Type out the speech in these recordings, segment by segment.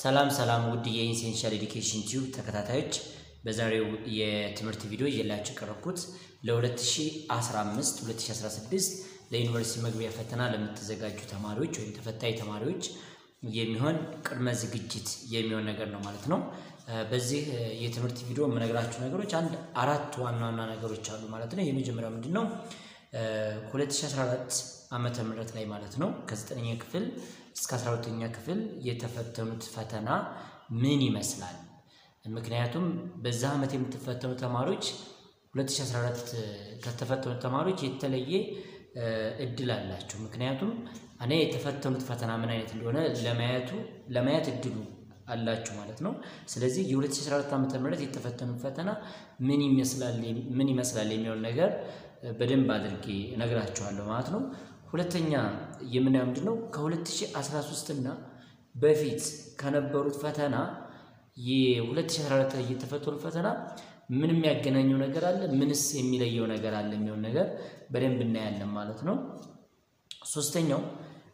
ሰላም ሰላም ውድ የኢንሴንሻል ኤዱኬሽን ቲዩብ ተከታታዮች በዛሬው የትምህርት ቪዲዮ እየላችሁ የቀረብኩት ለ2015 2016 ለዩኒቨርሲቲ መግቢያ ፈተና ለምትዘጋጁ ተማሪዎች ወይም ተፈታኝ ተማሪዎች የሚሆን ቅድመ ዝግጅት የሚሆን ነገር ነው ማለት ነው። በዚህ የትምህርት ቪዲዮ የምነግራችሁ ነገሮች አንድ አራት ዋና ዋና ነገሮች አሉ ማለት ነው። የመጀመሪያው ምንድን ነው? 2014 ዓመተ ምህረት ላይ ማለት ነው ከዘጠነኛ ክፍል እስከ 12ኛ ክፍል የተፈተኑት ፈተና ምን ይመስላል? ምክንያቱም በዛ ዓመት የምትፈተኑ ተማሪዎች 2014 ከተፈተኑት ተማሪዎች የተለየ እድል አላቸው። ምክንያቱም እኔ የተፈተኑት ፈተና ምን አይነት እንደሆነ ለማየቱ ለማየት እድሉ አላችሁ ማለት ነው። ስለዚህ የ2014 ዓመተ ምህረት የተፈተኑት ፈተና ምን ይመስላል ምን ይመስላል የሚለውን ነገር በደንብ አድርጌ እነግራችኋለሁ ማለት ነው። ሁለተኛ የምናየው ምንድን ነው ከ2013 እና በፊት ከነበሩት ፈተና የ2014 ላይ የተፈተኑ ፈተና ምን የሚያገናኘው ነገር አለ፣ ምንስ የሚለየው ነገር አለ የሚሆን ነገር በደንብ እናያለን ማለት ነው። ሶስተኛው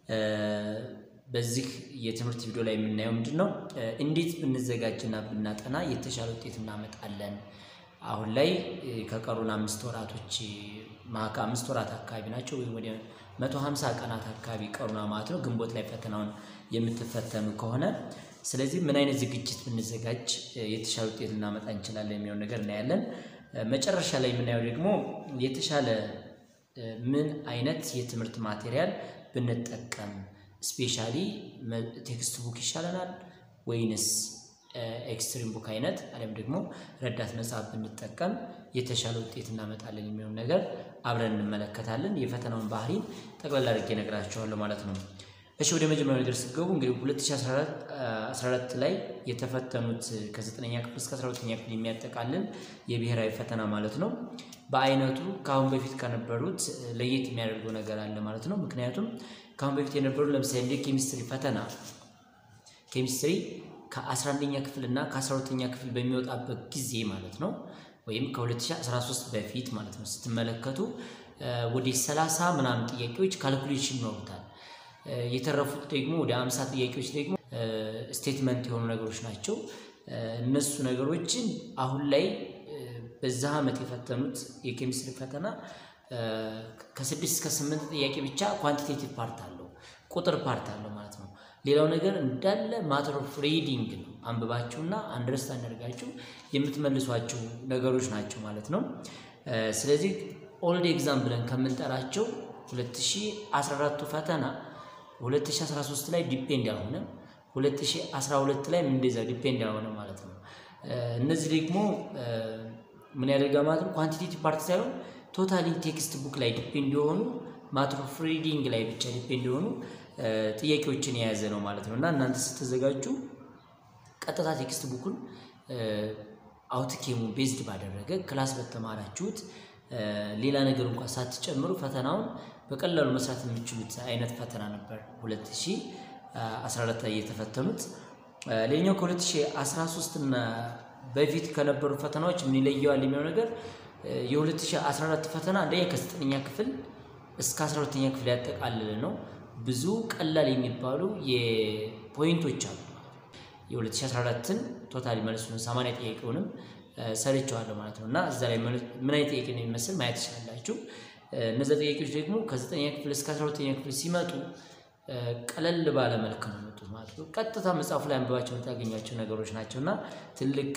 በዚህ የትምህርት ቪዲዮ ላይ የምናየው ምንድን ነው እንዴት ብንዘጋጅና ብናጠና የተሻለ ውጤት እናመጣለን። አሁን ላይ ከቀሩን አምስት ወራቶች ማካ አምስት ወራት አካባቢ ናቸው ወይም ወደ መቶ ሀምሳ ቀናት አካባቢ ቀሩና ማለት ነው ግንቦት ላይ ፈተናውን የምትፈተኑ ከሆነ ስለዚህ ምን አይነት ዝግጅት ብንዘጋጅ የተሻለ ውጤት ልናመጣ እንችላለን የሚሆን ነገር እናያለን። መጨረሻ ላይ የምናየው ደግሞ የተሻለ ምን አይነት የትምህርት ማቴሪያል ብንጠቀም ስፔሻሊ ቴክስት ቡክ ይሻለናል ወይንስ ኤክስትሪም ቡክ አይነት አሊያም ደግሞ ረዳት መጽሐፍ ብንጠቀም የተሻለ ውጤት እናመጣለን የሚሆን ነገር አብረን እንመለከታለን። የፈተናውን ባህሪ ጠቅላላ አድርጌ እነግራችኋለሁ ማለት ነው። እሺ ወደ መጀመሪያው ነገር ስትገቡ እንግዲህ 2014 ላይ የተፈተኑት ከ9ኛ ክፍል እስከ 12ኛ ክፍል የሚያጠቃልል የብሔራዊ ፈተና ማለት ነው። በአይነቱ ከአሁን በፊት ከነበሩት ለየት የሚያደርገው ነገር አለ ማለት ነው። ምክንያቱም ከአሁን በፊት የነበሩ ለምሳሌ እንደ ኬሚስትሪ ፈተና ኬሚስትሪ ከ11ኛ ክፍል እና ከ12ኛ ክፍል በሚወጣበት ጊዜ ማለት ነው ወይም ከ2013 በፊት ማለት ነው ስትመለከቱ ወደ 30 ምናምን ጥያቄዎች ካልኩሌሽን ይኖሩታል። የተረፉት ደግሞ ወደ 50 ጥያቄዎች ደግሞ ስቴትመንት የሆኑ ነገሮች ናቸው። እነሱ ነገሮችን አሁን ላይ በዛ ዓመት የፈተኑት የኬሚስትሪ ፈተና ከስድስት እስከ ስምንት ጥያቄ ብቻ ኳንቲቴቲቭ ፓርት አለው ቁጥር ፓርት አለው ማለት ነው። ሌላው ነገር እንዳለ ማተር ኦፍ ሪዲንግ ነው። አንብባችሁና አንደርስታንድ አድርጋችሁ የምትመልሷቸው ነገሮች ናቸው ማለት ነው። ስለዚህ ኦልድ ኤግዛም ብለን ከምንጠራቸው 2014ቱ ፈተና 2013 ላይ ዲፔንድ ያልሆነ 2012 ላይ እንደዛ ዲፔንድ ያልሆነ ማለት ነው። እነዚህ ደግሞ ምን ያደርጋ ማለት ነው ኳንቲቴቲቭ ፓርት ሳይሆን ቶታሊ ቴክስት ቡክ ላይ ዲፔንድ የሆኑ ማተር ኦፍ ሪዲንግ ላይ ብቻ ዲፔንድ የሆኑ ጥያቄዎችን የያዘ ነው ማለት ነው። እና እናንተ ስትዘጋጁ ቀጥታ ቴክስት ቡኩን አውትኬሙ ቤዝድ ባደረገ ክላስ በተማራችሁት ሌላ ነገር እንኳን ሳትጨምሩ ፈተናውን በቀላሉ መስራት የሚችሉት አይነት ፈተና ነበር 2014 ላይ የተፈተኑት። ሌላኛው ከ2013 እና በፊት ከነበሩ ፈተናዎች ምን ይለየዋል የሚለው ነገር የ2014 ፈተና አንደኛ ከዘጠነኛ ክፍል እስከ 12ኛ ክፍል ያጠቃልል ነው። ብዙ ቀላል የሚባሉ የፖይንቶች አሉ። የ2014ን ቶታሊ መልሱን 80 ጥያቄውንም ሰርቸዋለሁ ማለት ነው እና እዛ ላይ ምን አይነት ጥያቄ ነው የሚመስል ማየት ትችላላችሁ። እነዚ ጥያቄዎች ደግሞ ከ9ኛ ክፍል እስከ 12ኛ ክፍል ሲመጡ ቀለል ባለ መልክ ነው የመጡት ማለት ነው። ቀጥታ መጽሐፉ ላይ አንብባቸው የምታገኟቸው ነገሮች ናቸው እና ትልቅ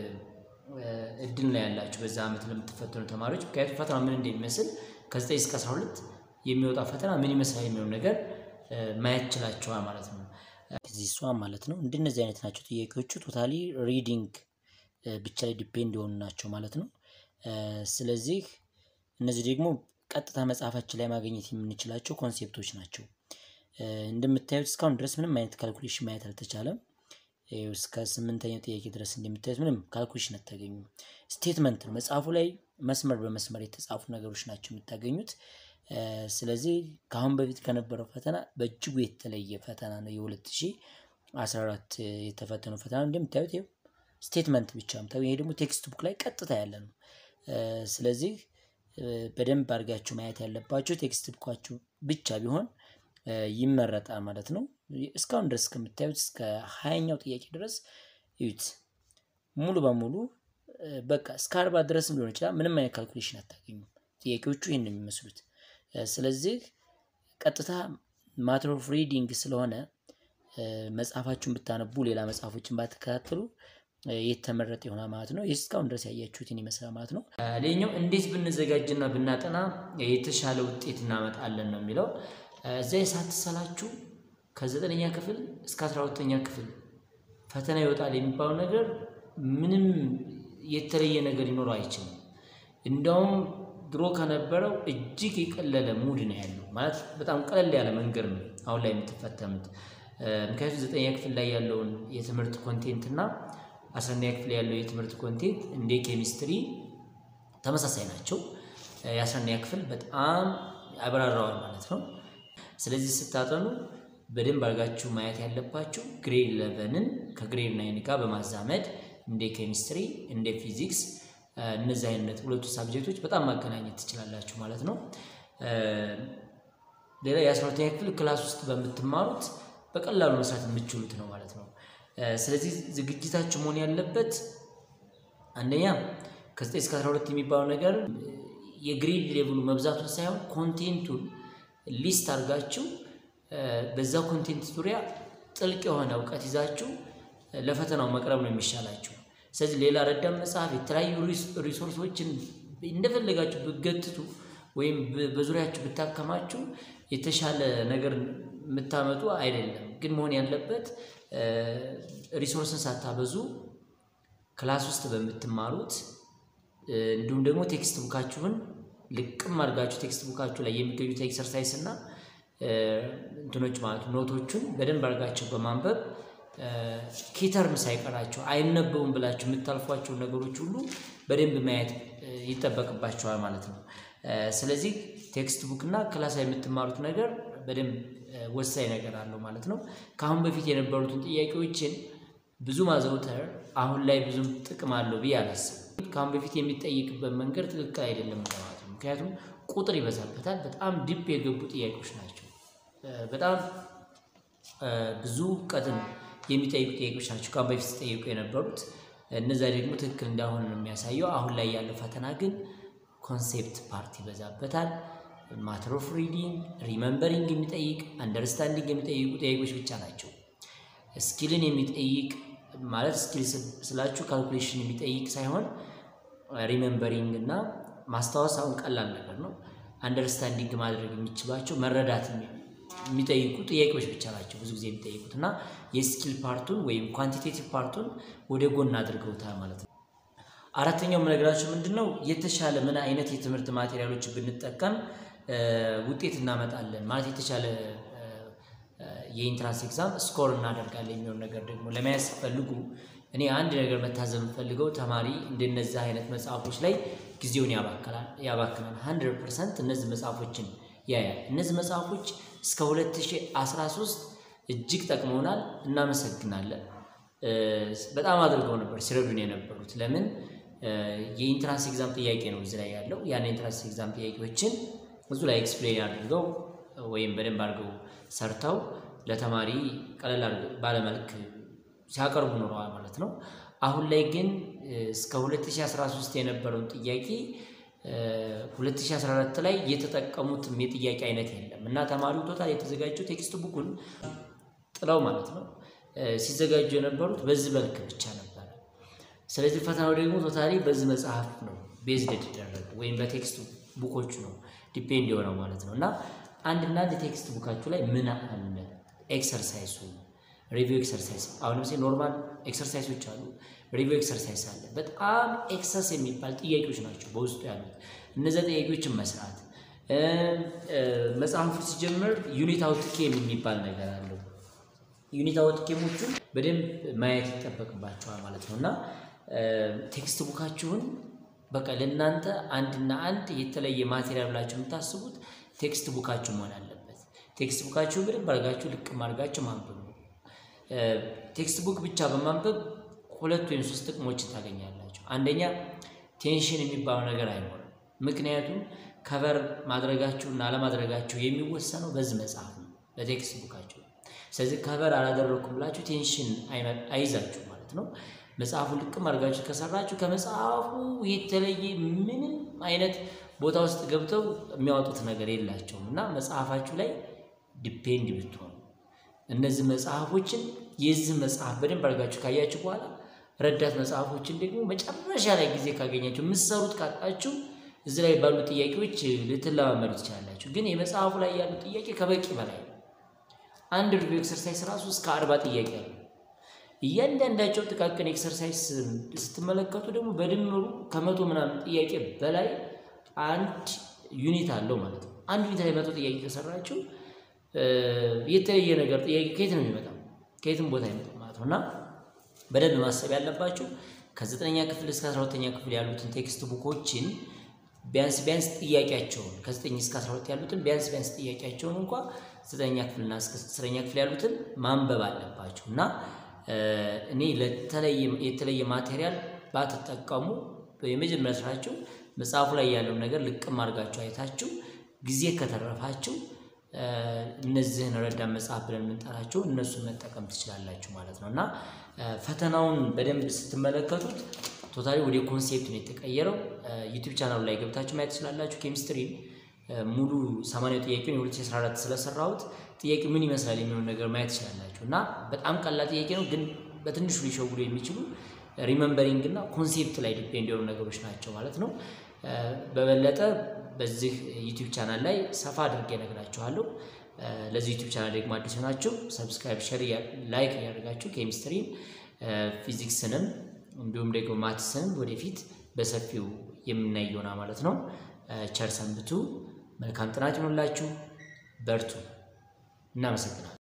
እድል ነው ያላችሁ በዛ ዓመት ለምትፈተኑ ተማሪዎች። ምክንያቱም ፈተና ምን እንደሚመስል ከ9 እስከ 12 የሚወጣ ፈተና ምን ይመስላል የሚሆን ነገር ማየት ችላችኋል ማለት ነው። እዚህ እሷ ማለት ነው እንደነዚህ አይነት ናቸው ጥያቄዎቹ። ቶታሊ ሪዲንግ ብቻ ላይ ዲፔንድ የሆኑ ናቸው ማለት ነው። ስለዚህ እነዚህ ደግሞ ቀጥታ መጽሐፋችን ላይ ማግኘት የምንችላቸው ኮንሴፕቶች ናቸው። እንደምታዩት እስካሁን ድረስ ምንም አይነት ካልኩሌሽን ማየት አልተቻለም። እስከ ስምንተኛው ጥያቄ ድረስ እንደምታዩት ምንም ካልኩሌሽን አታገኙም። ስቴትመንት ነው መጽሐፉ ላይ መስመር በመስመር የተጻፉ ነገሮች ናቸው የምታገኙት። ስለዚህ ከአሁን በፊት ከነበረው ፈተና በእጅጉ የተለየ ፈተና ነው። የ2014 የተፈተነው ፈተና እንደምታዩት ይኸው ስቴትመንት ብቻ ነው። ይሄ ደግሞ ቴክስት ቡክ ላይ ቀጥታ ያለ ነው። ስለዚህ በደንብ አድርጋችሁ ማየት ያለባችሁ ቴክስት ቡካችሁ ብቻ ቢሆን ይመረጣል ማለት ነው። እስካሁን ድረስ ከምታዩት እስከ ሀያኛው ጥያቄ ድረስ እዩት። ሙሉ በሙሉ በቃ እስከ አርባ ድረስም ሊሆን ይችላል። ምንም አይነት ካልኩሌሽን አታገኙም። ጥያቄዎቹ ይህን ነው የሚመስሉት። ስለዚህ ቀጥታ ማተር ኦፍ ሪዲንግ ስለሆነ መጽሐፋችሁን ብታነቡ ሌላ መጽሐፎችን ባትከታተሉ የተመረጠ ይሆናል ማለት ነው። ይህ እስካሁን ድረስ ያያችሁትን ይመስላል ማለት ነው። ሌላኛው እንዴት ብንዘጋጅና ብናጠና የተሻለ ውጤት እናመጣለን ነው የሚለው እዚያ ሳትሰላችሁ ከዘጠነኛ ክፍል እስከ አስራ ሁለተኛ ክፍል ፈተና ይወጣል የሚባለው ነገር ምንም የተለየ ነገር ሊኖረው አይችልም። እንደውም ድሮ ከነበረው እጅግ የቀለለ ሙድ ነው ያለው። ማለት በጣም ቀለል ያለ መንገድ ነው አሁን ላይ የምትፈተኑት። ምክንያቱም ዘጠነኛ ክፍል ላይ ያለውን የትምህርት ኮንቴንት እና አስራ አንደኛ ክፍል ያለው የትምህርት ኮንቴንት እንደ ኬሚስትሪ ተመሳሳይ ናቸው። የአስራ አንደኛ ክፍል በጣም ያብራራዋል ማለት ነው። ስለዚህ ስታጠኑ በደንብ አድርጋችሁ ማየት ያለባችሁ ግሬድ ኢለቨንን ከግሬድ ናይን ጋር በማዛመድ እንደ ኬሚስትሪ እንደ ፊዚክስ እነዚህ አይነት ሁለቱ ሳብጀክቶች በጣም ማገናኘት ትችላላችሁ ማለት ነው። ሌላ የአስራ ሁለተኛ ክፍል ክላስ ውስጥ በምትማሩት በቀላሉ መስራት የምትችሉት ነው ማለት ነው። ስለዚህ ዝግጅታችሁ መሆን ያለበት አንደኛ ከዘጠኝ እስከ አስራ ሁለት የሚባለው ነገር የግሬድ ሌቭሉ መብዛቱን ሳይሆን ኮንቴንቱን ሊስት አድርጋችሁ በዛ ኮንቴንት ዙሪያ ጥልቅ የሆነ እውቀት ይዛችሁ ለፈተናው መቅረብ ነው የሚሻላችሁ። ስለዚህ ሌላ ረዳት መጽሐፍ፣ የተለያዩ ሪሶርሶችን እንደፈለጋችሁ ብገትቱ ወይም በዙሪያችሁ ብታከማችሁ የተሻለ ነገር የምታመጡ አይደለም። ግን መሆን ያለበት ሪሶርስን ሳታበዙ ክላስ ውስጥ በምትማሩት እንዲሁም ደግሞ ቴክስት ቡካችሁን ልቅም አድርጋችሁ ቴክስት ቡካችሁ ላይ የሚገኙት ኤክሰርሳይስ እና እንትኖች ማለት ኖቶቹን በደንብ አድርጋቸው በማንበብ ኪተርም ሳይቀራቸው አይነበቡም ብላችሁ የምታልፏቸው ነገሮች ሁሉ በደንብ ማየት ይጠበቅባቸዋል ማለት ነው። ስለዚህ ቴክስት ቡክ እና ክላስ ላይ የምትማሩት ነገር በደንብ ወሳኝ ነገር አለው ማለት ነው። ከአሁን በፊት የነበሩትን ጥያቄዎችን ብዙ ማዘውተር አሁን ላይ ብዙም ጥቅም አለው ብዬ አላስብም። ከአሁን በፊት የሚጠይቅበት መንገድ ትክክል አይደለም ማለት ነው። ምክንያቱም ቁጥር ይበዛበታል። በጣም ዲፕ የገቡ ጥያቄዎች ናቸው። በጣም ብዙ እውቀትን የሚጠይቁ ጥያቄዎች ናቸው ከአሁን በፊት ሲጠይቁ የነበሩት። እነዚያ ደግሞ ትክክል እንዳሆነ ነው የሚያሳየው። አሁን ላይ ያለው ፈተና ግን ኮንሴፕት ፓርት ይበዛበታል። ማተር ኦፍ ሪዲንግ፣ ሪመምበሪንግ የሚጠይቅ አንደርስታንዲንግ የሚጠይቁ ጥያቄዎች ብቻ ናቸው። ስኪልን የሚጠይቅ ማለት ስኪል ስላችሁ ካልኩሌሽን የሚጠይቅ ሳይሆን ሪመምበሪንግ እና ማስታወስ አሁን ቀላል ነገር ነው። አንደርስታንዲንግ ማድረግ የሚችሏቸው መረዳት የሚጠይቁ ጥያቄዎች ብቻ ናቸው ብዙ ጊዜ የሚጠይቁት እና የስኪል ፓርቱን ወይም ኳንቲቴቲቭ ፓርቱን ወደ ጎን አድርገውታል ማለት ነው። አራተኛው የምነግራችሁ ምንድን ነው የተሻለ ምን አይነት የትምህርት ማቴሪያሎች ብንጠቀም ውጤት እናመጣለን ማለት የተሻለ የኢንትራንስ ኤግዛም ስኮር እናደርጋለን የሚሆን ነገር ደግሞ ለመያዝ ፈልጉ። እኔ አንድ ነገር መታዘብ የምፈልገው ተማሪ እንደነዚህ አይነት መጽሐፎች ላይ ጊዜውን ያባክናል። ሀንድረድ ፐርሰንት እነዚህ መጽሐፎችን ያያል። እነዚህ መጽሐፎች እስከ 2013 እጅግ ጠቅመውናል፣ እናመሰግናለን። በጣም አድርገው ነበር ሲረዱን የነበሩት። ለምን የኢንትራንስ ኤግዛም ጥያቄ ነው እዚህ ላይ ያለው። ያን የኢንትራንስ ኤግዛም ጥያቄዎችን ብዙ ላይ ኤክስፕሌን አድርገው ወይም በደንብ አድርገው ሰርተው ለተማሪ ቀለል ባለመልክ ሲያቀርቡ ኖረዋል ማለት ነው። አሁን ላይ ግን እስከ 2013 የነበረውን ጥያቄ 2014 ላይ የተጠቀሙትም የጥያቄ አይነት የለም እና ተማሪው ቶታል የተዘጋጀው ቴክስት ቡኩን ጥለው ማለት ነው ሲዘጋጁ የነበሩት በዚህ መልክ ብቻ ነበረ። ስለዚህ ፈተናው ደግሞ ቶታሊ በዚህ መጽሐፍ ነው ቤዝድ የተደረገ ወይም በቴክስት ቡኮቹ ነው ዲፔንድ የሆነው ማለት ነው እና አንድና አንድ ቴክስት ቡካችሁ ላይ ምን አለ ኤክሰርሳይሱ ሪቪው ኤክሰርሳይዝ አሁን ለምሳሌ ኖርማል ኤክሰርሳይሶች አሉ፣ ሪቪው ኤክሰርሳይዝ አለ። በጣም ኤክሰስ የሚባል ጥያቄዎች ናቸው በውስጡ ያሉት። እነዚያ ጥያቄዎችን መስራት መጽሐፉ ሲጀምር ዩኒት አውትኬም የሚባል ነገር አለው። ዩኒት አውትኬሞቹን በደንብ ማየት ይጠበቅባቸዋል ማለት ነው እና ቴክስት ቡካችሁን በቃ ለእናንተ አንድና አንድ የተለየ ማቴሪያል ብላችሁ የምታስቡት ቴክስት ቡካችሁ መሆን አለበት። ቴክስት ቡካችሁ በደንብ አድርጋችሁ ልቅም አድርጋችሁ ማንበብ ነው። ቴክስት ቡክ ብቻ በማንበብ ሁለት ወይም ሶስት ጥቅሞችን ታገኛላችሁ። አንደኛ ቴንሽን የሚባለው ነገር አይኖርም። ምክንያቱም ከቨር ማድረጋችሁ እና አለማድረጋችሁ የሚወሰነው በዚህ መጽሐፍ ነው። በቴክስት ቡካችሁ። ስለዚህ ከበር አላደረኩም ብላችሁ ቴንሽን አይዛችሁ ማለት ነው። መጽሐፉን ልቅም አድርጋችሁ ከሰራችሁ ከመጽሐፉ የተለየ ምንም አይነት ቦታ ውስጥ ገብተው የሚያወጡት ነገር የላቸውም እና መጽሐፋችሁ ላይ ዲፔንድ ብትሆኑ እነዚህ መጽሐፎችን የዚህ መጽሐፍ በደንብ አድርጋችሁ ካያችሁ በኋላ ረዳት መጽሐፎችን ደግሞ መጨረሻ ላይ ጊዜ ካገኛችሁ የምትሰሩት ካጣችሁ እዚህ ላይ ባሉ ጥያቄዎች ልትለማመዱ ትችላላችሁ። ግን የመጽሐፉ ላይ ያሉ ጥያቄ ከበቂ በላይ ነው። አንድ ሪቪው ኤክሰርሳይዝ ራሱ እስከ አርባ ጥያቄ አለ። እያንዳንዳቸው ጥቃቅን ኤክሰርሳይዝ ስትመለከቱ ደግሞ በድምሩ ከመቶ ምናምን ጥያቄ በላይ አንድ ዩኒት አለው ማለት ነው። አንድ ዩኒት ላይ መቶ ጥያቄ ከሰራችሁ የተለየ ነገር ጥያቄ ከየት ነው የሚመጣው? ከየትም ቦታ አይመጣም ማለት ነው እና በደንብ ማሰብ ያለባችሁ ከዘጠነኛ ክፍል እስከ አስራ ሁለተኛ ክፍል ያሉትን ቴክስት ቡኮችን ቢያንስ ቢያንስ ጥያቄያቸውን ከዘጠኝ እስከ አስራ ሁለት ያሉትን ቢያንስ ቢያንስ ጥያቄያቸውን እንኳ ዘጠነኛ ክፍልና እስከ አስረኛ ክፍል ያሉትን ማንበብ አለባችሁ እና እኔ የተለየ ማቴሪያል ባትጠቀሙ የመጀመሪያ ስራችሁ መጽሐፉ ላይ ያለውን ነገር ልቅም አድርጋችሁ አይታችሁ ጊዜ ከተረፋችሁ እነዚህን ረዳት መጽሐፍ ብለን የምንጠራቸው እነሱን መጠቀም ትችላላችሁ ማለት ነው እና ፈተናውን በደንብ ስትመለከቱት ቶታሊ ወደ ኮንሴፕት ነው የተቀየረው። ዩቲዩብ ቻናሉ ላይ ገብታችሁ ማየት ትችላላችሁ። ኬሚስትሪ ሙሉ 80 ጥያቄውን የ2014 ስለሰራሁት ጥያቄ ምን ይመስላል የሚሆን ነገር ማየት ትችላላችሁ እና በጣም ቀላል ጥያቄ ነው፣ ግን በትንሹ ሊሸውዱ የሚችሉ ሪመምበሪንግ እና ኮንሴፕት ላይ ዲፔንድ የሆኑ ነገሮች ናቸው ማለት ነው። በበለጠ በዚህ ዩቲዩብ ቻናል ላይ ሰፋ አድርጌ እነግራችኋለሁ። ለዚህ ዩቲዩብ ቻናል ደግሞ አዲስ ሆናችሁ ሰብስክራይብ፣ ሸር፣ ላይክ እያደርጋችሁ ኬሚስትሪን፣ ፊዚክስንም እንዲሁም ደግሞ ማትስንም ወደፊት በሰፊው የምናይ ይሆናል ማለት ነው። ቸር ሰንብቱ። መልካም ጥናት ይሆንላችሁ። በርቱ። እናመሰግናለን።